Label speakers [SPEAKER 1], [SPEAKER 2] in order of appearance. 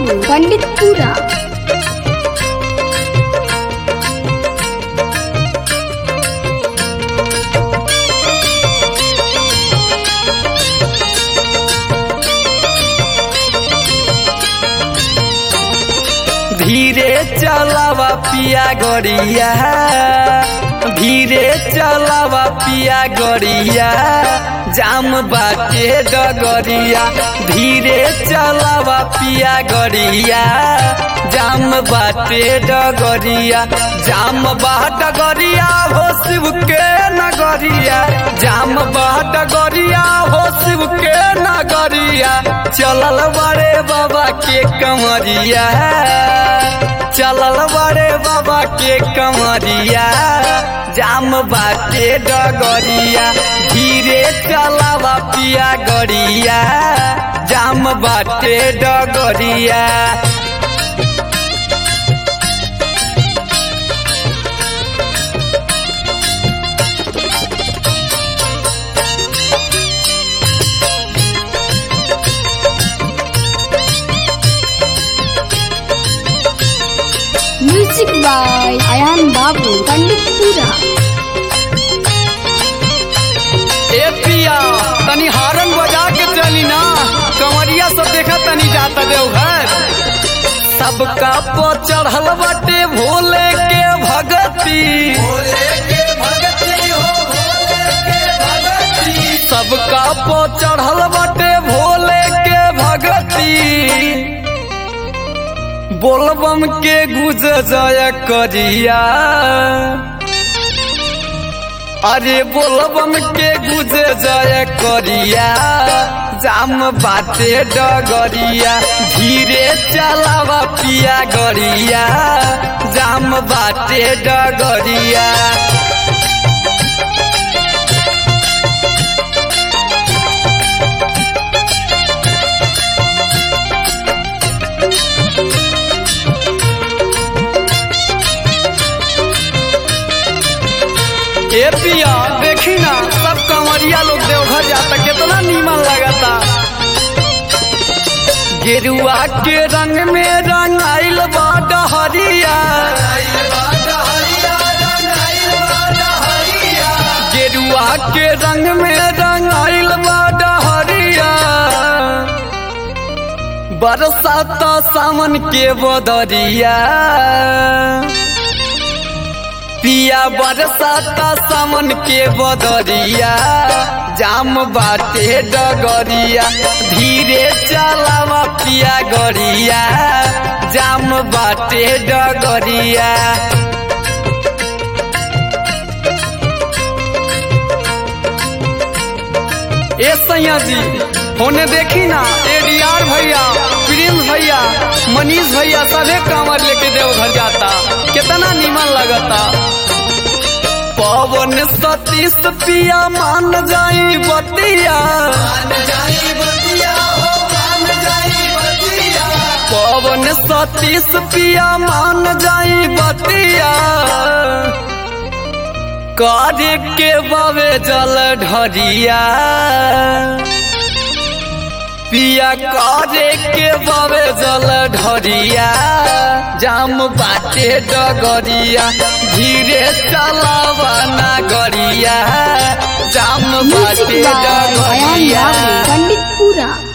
[SPEAKER 1] बाबू पंडितपुरा
[SPEAKER 2] धीरे चलावा पिया गड़िया धीरे चलावा पिया गड़िया जाम बाटे डगरिया धीरे चलावा पिया गड़िया जाम बाटे डगरिया जाम बा डगरिया हो शिव के नगरिया जाम बा डगरिया हो शिव के नगरिया चलल बड़े बाबा के कमरिया चलल बड़े बाबा के कमरिया जाम बाटे डगरिया धीरे चलावा पिया गड़िया जाम बाटे डगरिया
[SPEAKER 1] म्यूजिक बाय अयान बाबू पंडितपुरा
[SPEAKER 2] ए पिया तनी हारन बजा के चली ना कंवरिया सब देखा तनी जाता देवघर सबका पो चढ़ल बाटे भोले के भगती सबका पो चढ़ल बाटे भोले के भगती बोलबम के गुज जय करिया अरे बोलबम के गुजे जय करिया जाम बाटे डगरिया धीरे चलावा पिया गरिया जाम बाटे डगरिया ए पिया देखी ना सब कंवरिया लोग देवघर जाता कितना नीमन लगता गेरुआ के रंग में रंग आइल बा डहरिया गेरुआ के रंग में रंग आइल बा डहरिया बरसात सावन के बदरिया पिया बरसाता सामन के बदरिया जाम बाटे डगरिया धीरे चलावा पिया गरिया जाम बाटे डगरिया ए सैया जी होने देखी ना एडीआर भैया प्रिंस भैया मनीष भैया सभे कांवर लेके देवघर जाता कितना नीमन लगता पवन सतीश पिया मान जाई बतिया पवन सतीश पिया मान जाई बतिया कार्य के बावे जल ढरिया पिया करे के बावे जल ढरिया जाम बाटे डगरिया धीरे चलावा ना गरिया जाम
[SPEAKER 1] म्यूजिक
[SPEAKER 2] बाटे
[SPEAKER 1] बाय अयान
[SPEAKER 2] डगरिया
[SPEAKER 1] बाबू पंडितपुरा